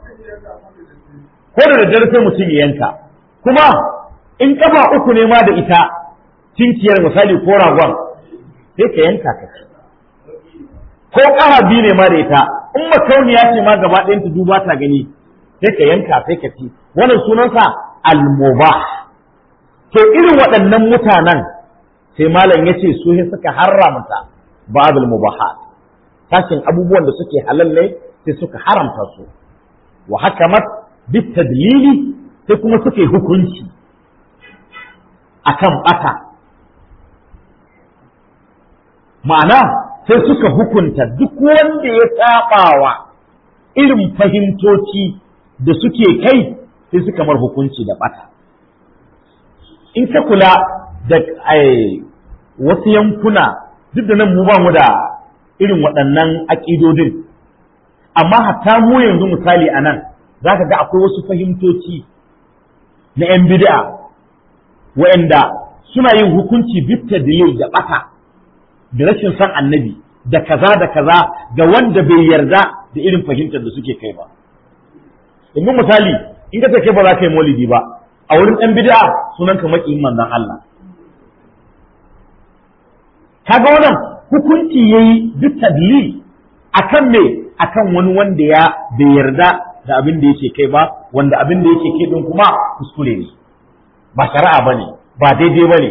[SPEAKER 1] ko da daddare sai mutum ya yanka kuma in kafa uku ne ma da ita tinkiyar misali ko ragon sai ka yanka ka ci ko ƙara biyu ne ma da ita in makauniya ce ma gaba ɗayan ta duba ta gani sai ka yanka sai ka ci wannan sunansa almubah to irin waɗannan mutanen sai malam ya ce su suka haramta ba'dul mubahat sashin abubuwan da suke halal ne sai suka haramta su wa hakamat bit tadlili sai kuma suka yi hukunci akan bata ma'ana sai suka hukunta duk wanda ya sabawa irin fahimtoci da suke kai sai suka mar hukunci da bata in ka kula da wasu yankuna duk da nan mu ba mu da irin waɗannan aƙidodin amma hatta mu yanzu misali a nan za ka ga akwai wasu fahimtoci na 'yan bid'a wa'anda suna yin hukunci bitta da yau da ɓata da rashin son annabi da kaza da kaza ga wanda bai yarda da irin fahimtar da suke kai ba yanzu misali in ka ce ba za ka yi maulidi ba a wurin ɗan bid'a sunan ka maƙiyin manzon Allah kaga wannan hukunci yayi duk tadlil akan me akan wani wanda ya bai yarda da abin da yake kai ba wanda abin da yake kai din kuma kuskure ne ba shari'a bane ba daidai bane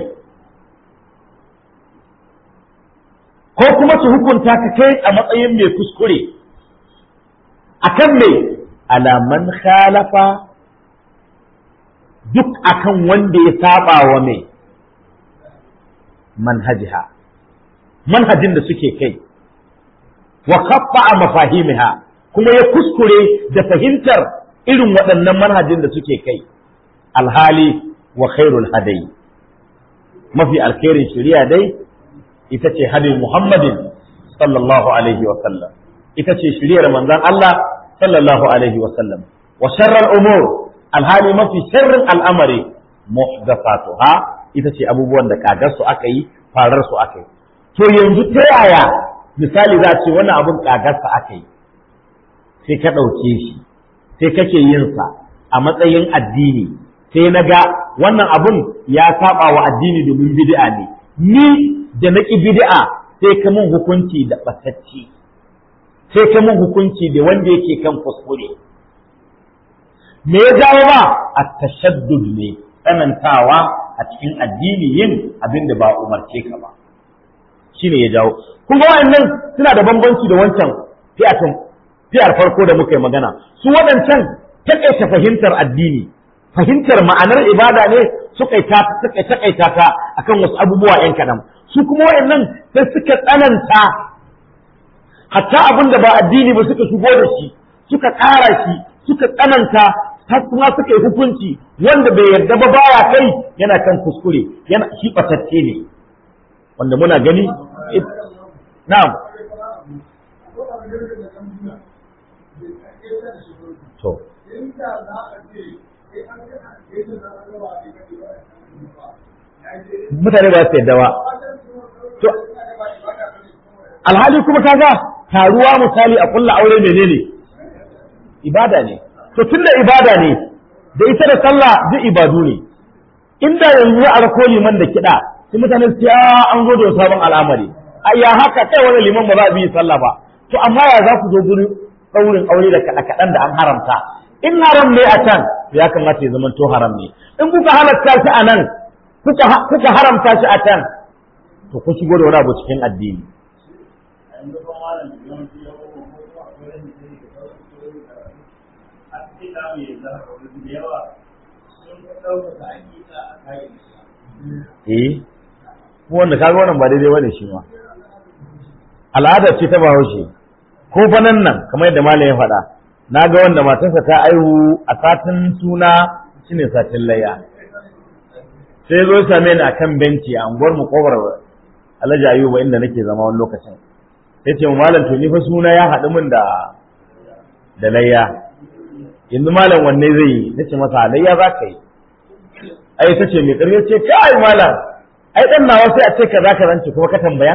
[SPEAKER 1] ko kuma su hukunta ka kai a matsayin mai kuskure akan me alaman khalafa duk akan wanda ya saba wa mai manhajiha manhajin da suke kai wa khaffa mafahimiha kuma ya kuskure da fahimtar irin waɗannan manhajin da suke kai alhali wa khairul hadai mafi alkhairin shari'a dai ita ce hadin muhammadin sallallahu alaihi wa sallam ita ce shiriyar manzon Allah sallallahu alaihi wa sallam wa sharral umur alhali mafi sharrin al'amari muhdathatuha ita ce abubuwan da kagar su aka yi farar su aka yi to yanzu ta yaya misali za a ce wannan abun kagar sa aka yi sai ka ɗauke shi sai kake yin sa a matsayin addini sai na ga wannan abun ya saba wa addini domin bid'a ne ni da na ƙi bid'a sai ka mun hukunci da ɓatacci sai ka mun hukunci da wanda yake kan kuskure me ya jawo ba a tashaddud ne tsanantawa a cikin addini yin abin da ba umarce ka ba shine ya jawo kun ga wa'annan suna da bambanci da wancan fi'atun fi'ar farko da muka yi magana su waɗancan taƙaita fahimtar addini fahimtar ma'anar ibada ne suka taƙaita ta akan wasu abubuwa ‘yan kaɗan su kuma waɗannan sai suka tsananta hatta abin da ba addini ba suka shigo da shi suka ƙara shi suka tsananta har kuma suka yi hukunci wanda bai yarda ba baya kai yana kan kuskure yana shi ɓatacce ne wanda muna gani na'am to mutane ba su yadda ba to alhali kuma kaga taruwa misali a kulla aure menene ibada ne to tunda ibada ne da ita da sallah duk ibadu ne inda yanzu a rako liman da kiɗa sai mutane su ya an zo da sabon al'amari a ya haka kai wani liman ba za a bi sallah ba to amma ya za ku zo gurin ɗaurin aure da kaɗan da an haramta in haram ne a can ya kamata ya zama to haram ne in kuka halatta shi a nan kuka haramta shi a can to ku shigo da wani abu cikin addini eh ko wanda kaga wannan ba daidai bane shi ma al'ada ce ta bahaushe ko fa nan nan kamar yadda malam ya faɗa na ga wanda matarsa ta aihu a satin suna shine satin layya sai zo same ni akan benci a unguwar mu kobar Alhaji Ayuba inda nake zama wani lokacin sai ce malam to ni fa suna ya haɗu min da da layya yanzu malam wanne zai yi nace masa layya za ka yi ai ta ce mai ƙarfi ce kai malam ai dan nawa sai a ce ka za ka zance kuma ka tambaya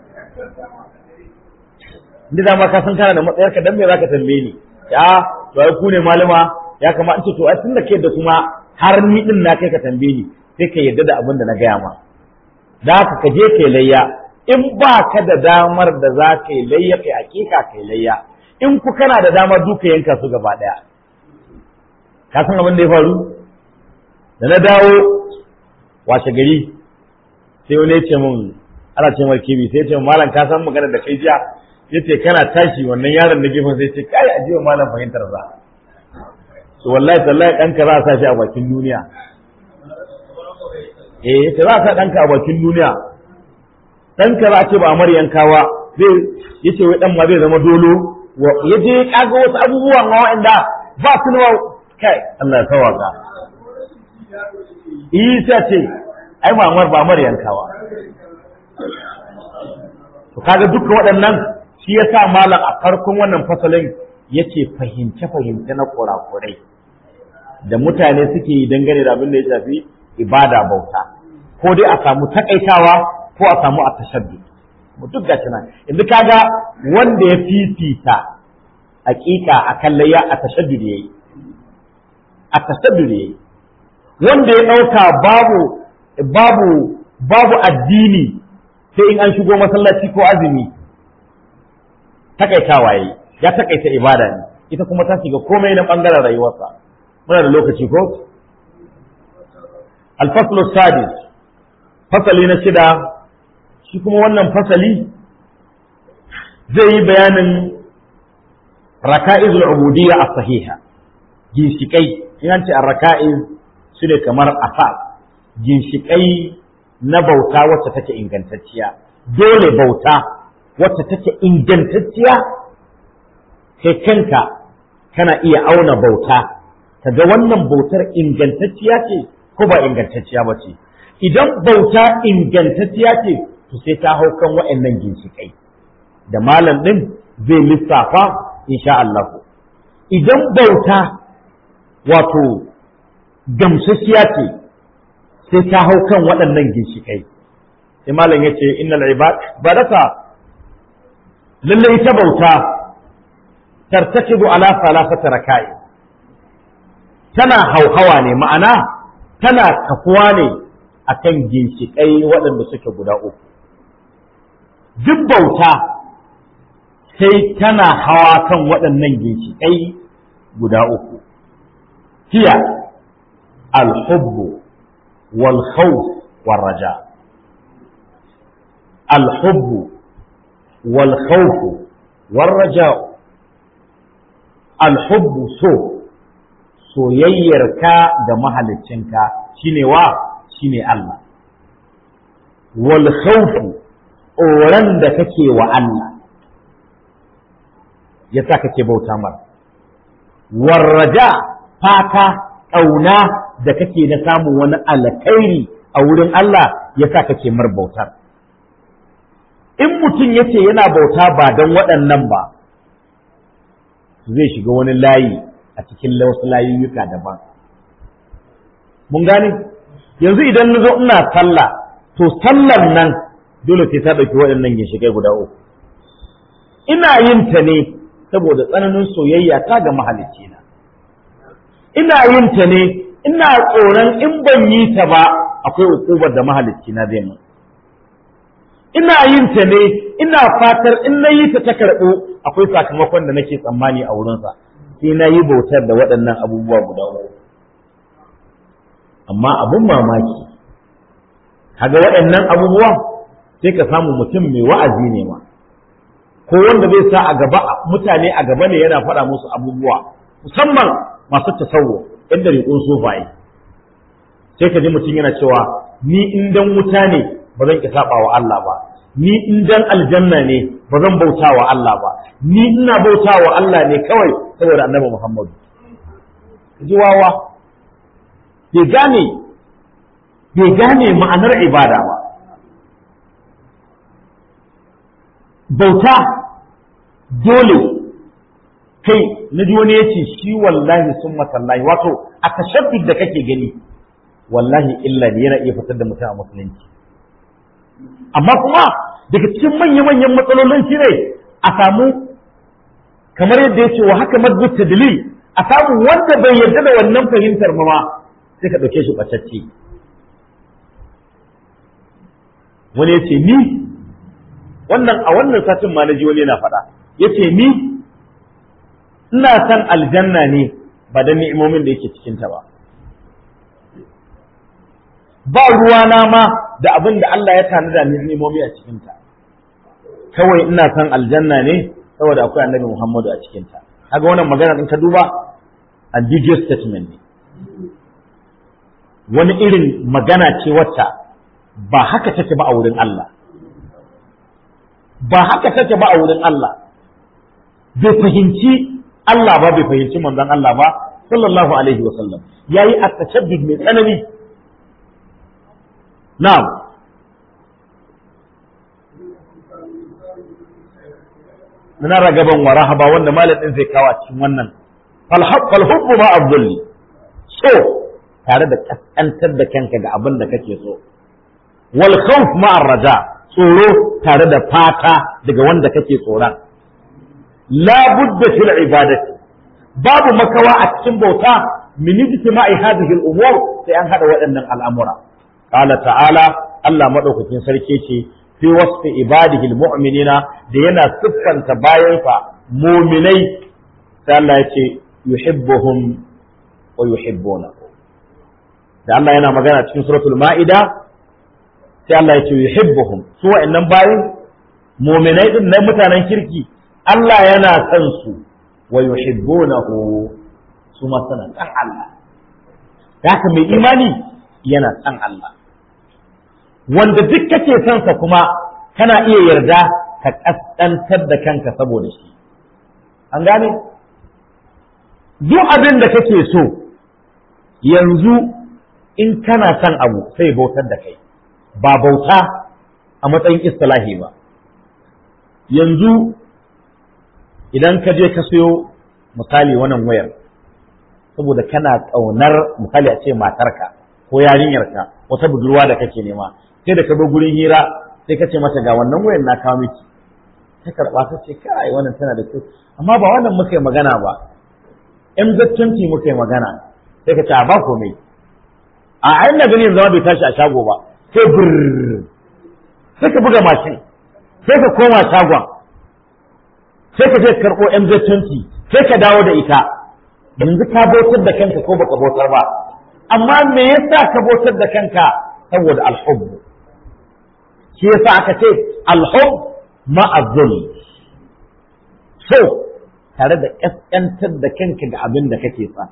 [SPEAKER 1] inda dama ka san kana da matsayarka dan me za ka tambaye ni ya to ai ku ne malama ya kamata ce to ai tunda kai da kuma har ni din na kai ka tambaye ni sai ka yarda da abin da na gaya ma da haka ka je kai layya in ba ka da damar da za ka yi layya kai hakika kai layya in ku kana da damar duka yanka su gaba daya ka san abin da ya faru da na dawo washe gari sai wani ya ce mun ana ce mar kibi sai ya ce malam ka san magana da kai jiya yace kana tashi wannan yaron na gefen sai ce kai ajiye malam fahimtar za to wallahi tallahi ɗanka za a sa shi a bakin duniya eh yace za a sa ɗanka a bakin duniya ɗanka za a ce ba a maryankawa zai yace wai ɗan ma zai zama dolo ya je ya kaga wasu abubuwan ma wa'anda ba su nawa kai Allah ya tawaka Isa ce ai mamar ba maryankawa to kaga dukkan waɗannan shi ya sa malam a farkon wannan fasalin yake fahimce-fahimce na kurakurai da mutane suke yi dangane da abin da ya shafi ibada bauta ko dai a samu takaitawa ko a samu a tashaddu mu duk gashi nan yanzu kaga wanda ya fifita hakika a kallayya a tashaddu da yayi a tashaddu da yayi wanda ya dauka babu babu babu addini sai in an shigo masallaci ko azumi takaitawa yayi ya takaita ibada ne ita kuma ta shiga komai na bangaren rayuwarsa muna da lokaci ko alfaslu sadis fasali na shida shi kuma wannan fasali zai yi bayanin raka'izul ubudiyya as-sahiha ginshikai in an ce raka'iz su ne kamar asas ginshikai na bauta wacce take ingantacciya dole bauta wacce take ingantacciya kai kanka kana iya auna bauta kaga wannan bautar ingantacciya ce ko ba ingantacciya ba ce idan bauta ingantacciya ce to sai ta hau kan wa'annan ginshiƙai da malam ɗin zai lissafa insha Allah idan bauta wato gamsasshiya ce sai ta hau kan waɗannan ginshiƙai sai malam ya ce innal ibad badata lallai ta bauta tartakibu ala salasata raka'i tana hauhawa ne ma'ana tana kafuwa ne akan ginshiƙai waɗanda suke guda uku duk bauta sai tana hawa kan waɗannan ginshiƙai guda uku hiya alhubbu wal khawf wal raja alhubbu wal khawf wal raja alhubbu so soyayyarka ga mahaliccinka shine wa shine Allah wal khawfu tsoron da kake wa Allah yasa kake bauta mar warraja fata ƙauna da kake na samun wani alkhairi a wurin Allah yasa kake mar bautar in mutum yace yana bauta ba don waɗannan ba zai shiga wani layi a cikin wasu layuyyuka daban mun gane yanzu idan na zo ina sallah to sallar nan dole sai ta ɗauki waɗannan ginshiƙai guda uku ina yin ta ne saboda tsananin soyayya ta ga mahalicci na ina yin ta ne ina tsoron in ban yi ta ba akwai ukubar da mahalicci na zai mu ina yin ta ne ina fatar in na yi ta ta karɓo akwai sakamakon da nake tsammani a wurinsa sai na yi bautar da waɗannan abubuwa guda uku amma abun mamaki kaga waɗannan abubuwa sai ka samu mutum mai wa'azi ne ma ko wanda zai sa a gaba mutane a gaba ne yana faɗa musu abubuwa musamman masu tasawwo inda riƙon sufaye sai ka ji mutum yana cewa ni in dan wuta ne ba zan ki saba wa Allah ba ni in dan aljanna ne ba zan bauta wa Allah ba ni ina bauta wa Allah ne kawai saboda annabi Muhammadu ji wawa bai gane bai gane ma'anar ibada ba bauta dole kai na ji wani ya ce shi wallahi sun matallahi wato a tashabbid da kake gani wallahi illa ne yana iya fitar da mutum a musulunci amma kuma daga cikin manya-manyan matsalolin shi ne a samu kamar yadda ya ce wa haka madbut dalil a samu wanda bai yarda da wannan fahimtar ma sai ka ɗauke shi ɓatacce wani ya ce ni wannan a wannan satin ma na ji wani yana faɗa ya ce ni ina san aljanna ne ba da ni'imomin da yake cikinta ba ba ruwana ma da abin da Allah ya tanada ni'imomi a cikinta kawai ina san aljanna ne saboda akwai annabi Muhammadu a cikinta kaga wannan magana din ka duba ambiguous statement ne wani irin magana ce wacce ba haka take ba a wurin Allah ba haka take ba a wurin Allah bai fahimci Allah ba bai fahimci manzon Allah ba sallallahu alaihi wa sallam yayi at-tashabbud mai tsanani na'am muna ragaban wa rahaba wanda malamin zai kawo cikin wannan fal hubbu ma abdulli so tare da kaskantar da kanka ga abin da kake so wal khawf ma raja tsoro tare da fata daga wanda kake tsoron la budda fil ibadati babu makawa a cikin bauta min ijtima'i hadhihi al umur sai an hada waɗannan al'amura qala ta'ala Allah madaukakin sarki ce fi wasfi ibadihi al mu'minina da yana siffanta bayansa mu'minai sai Allah ya ce yuhibbuhum wa yuhibbuna da Allah yana magana cikin suratul ma'ida sai Allah ya ce yuhibbuhum su wa'annan bayin mu'minai din na mutanen kirki Allah yana son su wa yuhibbunahu su ma suna san Allah haka mai imani yana san Allah wanda duk kake son sa kuma kana iya yarda ka kaskantar da kanka saboda shi an gane duk abin da kake so yanzu in kana son abu sai bautar da kai ba bauta a matsayin istilahi ba yanzu idan ka je ka sayo misali wannan wayar saboda kana ƙaunar misali a ce matarka ko yarinyarka wata budurwa da kake nema sai da ka bar gurin hira sai ka ce mata ga wannan wayar na kawo miki ta karɓa ta ce kai wannan tana da kyau amma ba wannan muka yi magana ba MZ20 muka yi magana sai ka ce a ba komai a ayin da gani zama bai tashi a shago ba sai brrr sai ka buga mashin sai ka koma shagon sai ka je ka karɓo MZ20 sai ka dawo da ita yanzu ka bautar da kanka ko baka bautar ba amma me yasa ka bautar da kanka saboda alhubb shi yasa aka ce alhubb ma'azzul so tare da ƙasƙantar da kanka ga abin da kake sa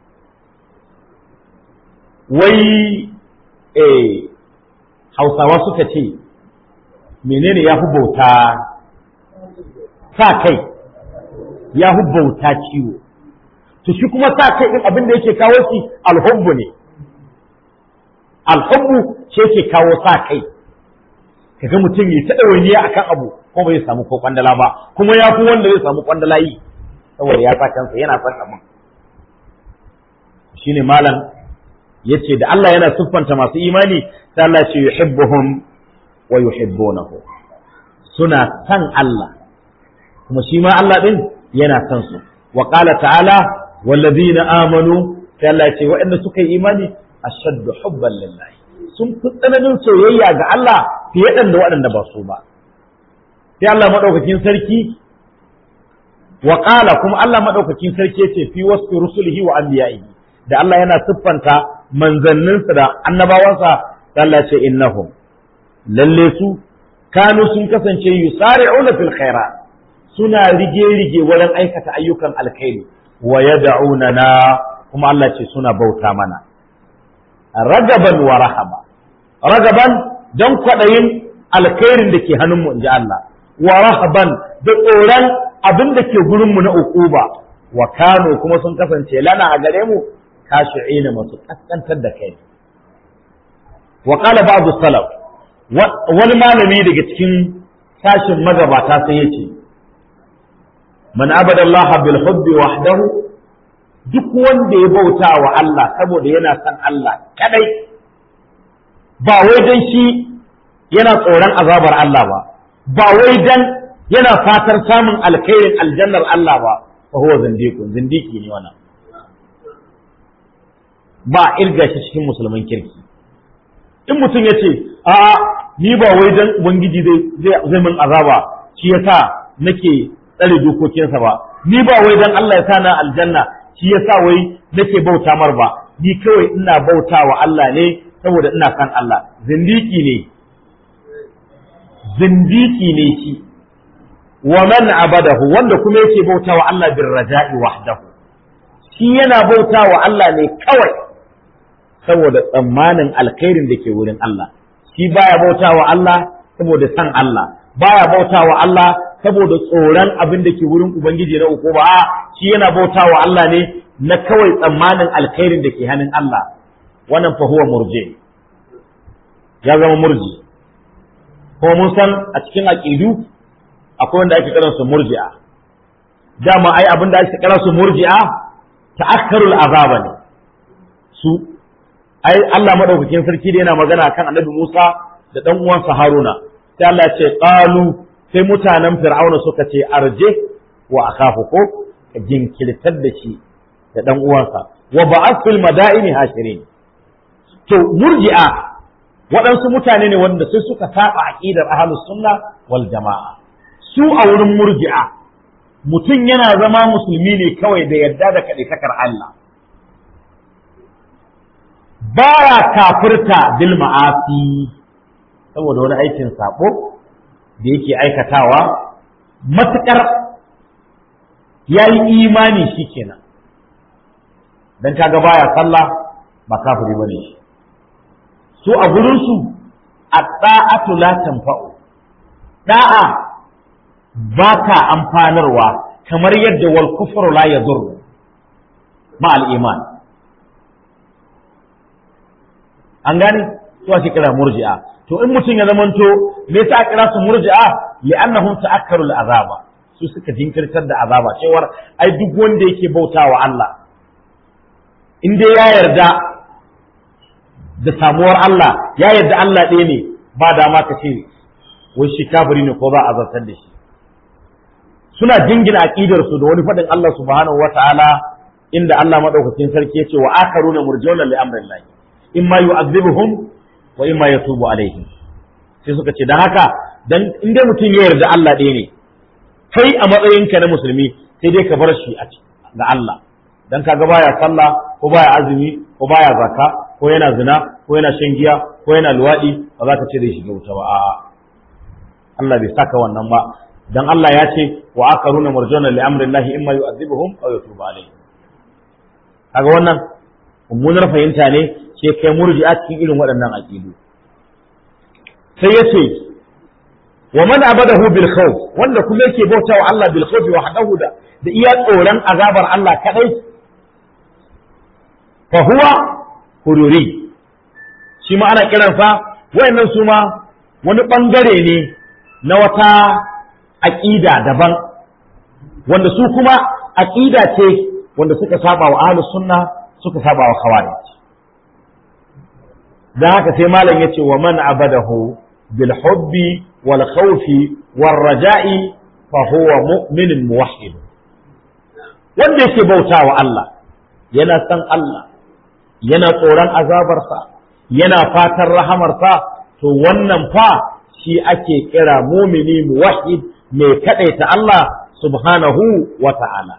[SPEAKER 1] wai eh hausawa suka ce menene ya fi bauta sa kai ya fi bauta ciwo to shi kuma sa kai din abin da yake kawo shi alhubbu ne alhubbu shi yake kawo sa kai kaga mutum ya ta ɗawainiya akan abu ko bai samu ko kwandala ba kuma ya fi wanda zai samu kwandala yi saboda ya sa kansa yana son abin shine malam yace da Allah yana siffanta masu imani sai Allah ce yuhibbuhum wa yuhibbunahu suna san Allah kuma shi ma Allah din yana san su wa qala ta'ala wallazina amanu sai Allah ce waɗanda suka yi imani ashaddu hubban lillahi sun fi tsananin soyayya ga Allah fiye da waɗanda ba su ba sai Allah madaukakin sarki wa qala kuma Allah madaukakin sarki yace fi wasfi rusulihi wa anbiya'ihi da Allah yana siffanta manzanninsa da annabawansa Allah ce innahum lalle su kanu sun kasance yusari'una fil khairat suna rige-rige wurin aikata ayyukan alkhairi wa yad'unana kuma Allah ce suna bauta mana ragaban wa rahaba ragaban dan kwadayin alkhairin da ke hannunmu inji Allah wa rahaban da tsoron abin da ke gurinmu na ukuba wa kanu kuma sun kasance lana a gare mu kashi'ina masu kaskantar da kai wa qala ba'du salaf wani malami daga cikin sashin magabata sai yace man abada Allah bil hubbi wahdahu duk wanda ya bauta wa Allah saboda yana son Allah kadai ba wai dan shi yana tsoron azabar Allah ba ba wai dan yana fatar samun alkhairin aljannar Allah ba fa huwa zindiqun zindiki ne wannan ba irga shi cikin musulman kirki in mutum ya ce a ni ba wai dan ubangiji zai zai min azaba shi yasa nake tsare dokokinsa ba ni ba wai dan Allah ya sa na aljanna shi yasa wai nake bauta mar ba ni kawai ina bauta wa Allah ne saboda ina kan Allah zindiki ne zindiki ne shi wa man abadahu wanda kuma yake bauta wa Allah bir raja'i wahdahu shi yana bauta wa Allah ne kawai saboda tsammanin alkhairin da ke wurin Allah shi baya bauta wa Allah saboda san Allah baya bauta wa Allah saboda tsoron abin da ke wurin ubangiji na uku ba shi yana bauta wa Allah ne na kawai tsammanin alkhairin da ke hannun Allah wannan fa huwa murji ya zama murji kuma mun san a cikin aqidu akwai wanda ake kiransu murji'a dama ai abin da ake kiransu murji'a ta'akkarul azaba ne su ai Allah madaukakin sarki da yana magana kan Annabi Musa da dan uwansa Haruna sai Allah ya ce qalu sai mutanen Fir'auna suka ce arje wa akhafu ko ka jinkirtar da shi da dan uwansa wa ba'ath fil madaini hashirin to murji'a waɗansu mutane ne wanda sai suka saba aqidar ahlus sunna wal jama'a su a wurin murji'a mutum yana zama musulmi ne kawai da yadda da kaɗaitakar Allah baya kafirta bil ma'asi saboda wani aikin sabo da yake aikatawa matukar ya yi imani shi kenan don kaga baya sallah ba kafiri bane shi su a gurinsu a ɗa'atu la tanfa'u da'a ba ta amfanarwa kamar yadda wal kufru la yadur ma al iman an gane to ake kira murji'a to in mutum ya zamanto me yasa kira su murji'a li'annahum ta'akkaru al azaba su suka jinkirtar da azaba cewar ai duk wanda yake bautawa Allah in dai ya yarda da samuwar Allah ya yarda Allah ɗaya ne ba dama ka ce wai shi kafiri ne ko za a zartar da shi suna jingina aqidar su da wani faɗin Allah subhanahu wataala inda Allah madaukakin sarki ya ce wa akaruna murjauna li amrillah imma yu'adhibuhum wa imma yatubu alaihim sai suka ce dan haka dan in dai mutum ya yarda Allah ɗaya ne kai a matsayinka na musulmi sai dai ka bar shi a ga Allah dan kaga baya sallah ko baya azumi ko baya zakka ko yana zina ko yana shan giya ko yana luwadi ba za ka ce zai shiga wuta ba a'a Allah bai saka wannan ba dan Allah ya ce wa akaruna marjuna li amrillahi imma yu'adhibuhum aw yatubu alaihim kaga wannan mummunar fahimta ne sai kai murji'a cikin irin waɗannan aqidu sai ya ce wa man abadahu bil khawf wanda kuma yake bautawa Allah bil khawf wahdahu da da iya tsoron azabar Allah kadai fa huwa hururi shi ma ana kiransa wayannan su ma wani bangare ne na wata aqida daban wanda su kuma aqida ce wanda suka saba wa ahlus sunna suka saba wa khawarij dan haka sai malam yace wa man abadahu bil hubbi wal khawfi war raja'i fa huwa mu'minun muwahhid wanda yake bautawa Allah yana san Allah yana tsoron azabarsa yana fatan rahamarsa to wannan fa shi ake kira mumini muwahhid mai kadaita Allah subhanahu wa ta'ala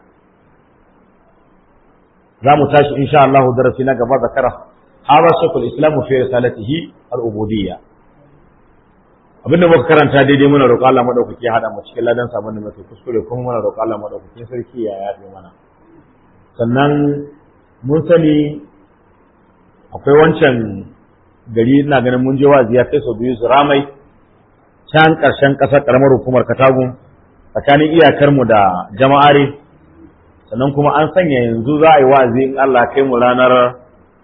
[SPEAKER 1] za mu tashi insha Allah darasi na gaba zakara hada shekul islam fi risalatihi al-ubudiyya abinda muka karanta daidai muna roƙo Allah madaukaki ya hada mu cikin ladan sabon da muke kuskure kuma muna roƙo Allah madaukakin sarki ya yafe mana sannan mun sani akwai wancan gari ina ganin mun je wazi ya kai sau biyu su ramai can ƙarshen ƙasar ƙaramar hukumar katagun tsakanin iyakarmu da jama'are sannan kuma an sanya yanzu za a yi wa'azi in Allah kai mu ranar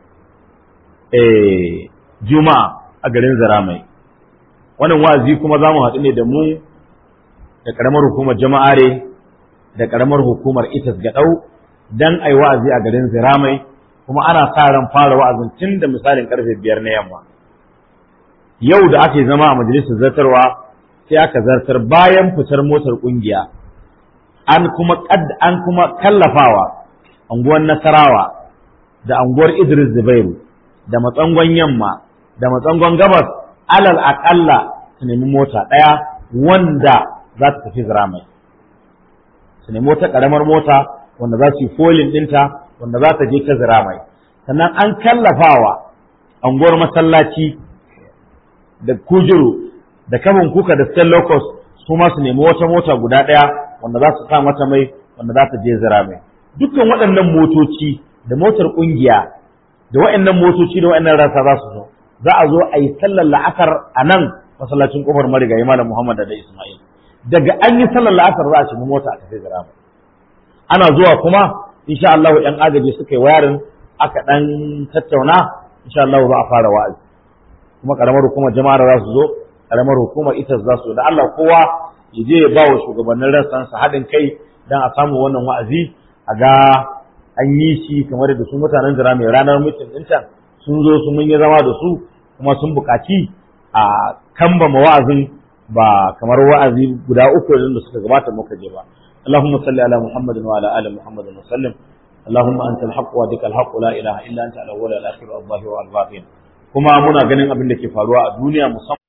[SPEAKER 1] juma'a a garin zaramai wannan wa'azi kuma za mu haɗu ne da mu da ƙaramar hukumar jama'are da ƙaramar hukumar itas gaɗau don a yi wa'azi a garin ziramai kuma ana sa ran fara wa'azin tun da misalin karfe biyar na yamma yau da aka yi zama a majalisar zartarwa sai aka zartar bayan fitar motar kungiya an kuma an kuma kallafawa anguwar nasarawa da anguwar idris zubairu da matsangon yamma da matsangon gabas alal aƙalla su nemi mota ɗaya wanda za ta tafi ziramai su nemi wata ƙaramar mota wanda za su yi folin ɗinta wanda za ta je ta zira mai sannan an kallafawa anguwar masallaci da kujuru da kamun kuka da stel locus su ma su nemi wata mota guda ɗaya wanda za su sa mata mai wanda za ta je zira mai dukkan waɗannan motoci da motar ƙungiya da waɗannan motoci da waɗannan rasa za su zo za a zo a yi sallar la'asar a nan masallacin kofar marigayi malam muhammad da ismail daga an yi sallar la'asar za a shiga mota a tafi zira mai ana zuwa kuma insha Allah ɗan agaji suka yi wayarin aka ɗan tattauna insha Allah za a fara wa'azi kuma karamar hukumar jama'ar za su zo karamar hukumar ita za su da Allah kowa ya je ya ba wa shugabannin rassan sa haɗin kai dan a samu wannan wa'azi a ga an yi shi kamar da su mutanen jira mai ranar mutum ɗin can sun zo su mun yi zama da su kuma sun buƙaci a kambama wa'azin ba kamar wa'azi guda uku da suka gabata muka je ba اللهم صل على محمد وعلى ال محمد وسلم اللهم انت الحق وذك الحق لا اله الا انت الاول والاخر والظاهر والباطن kuma muna ganin abin da ke faruwa a duniya musamman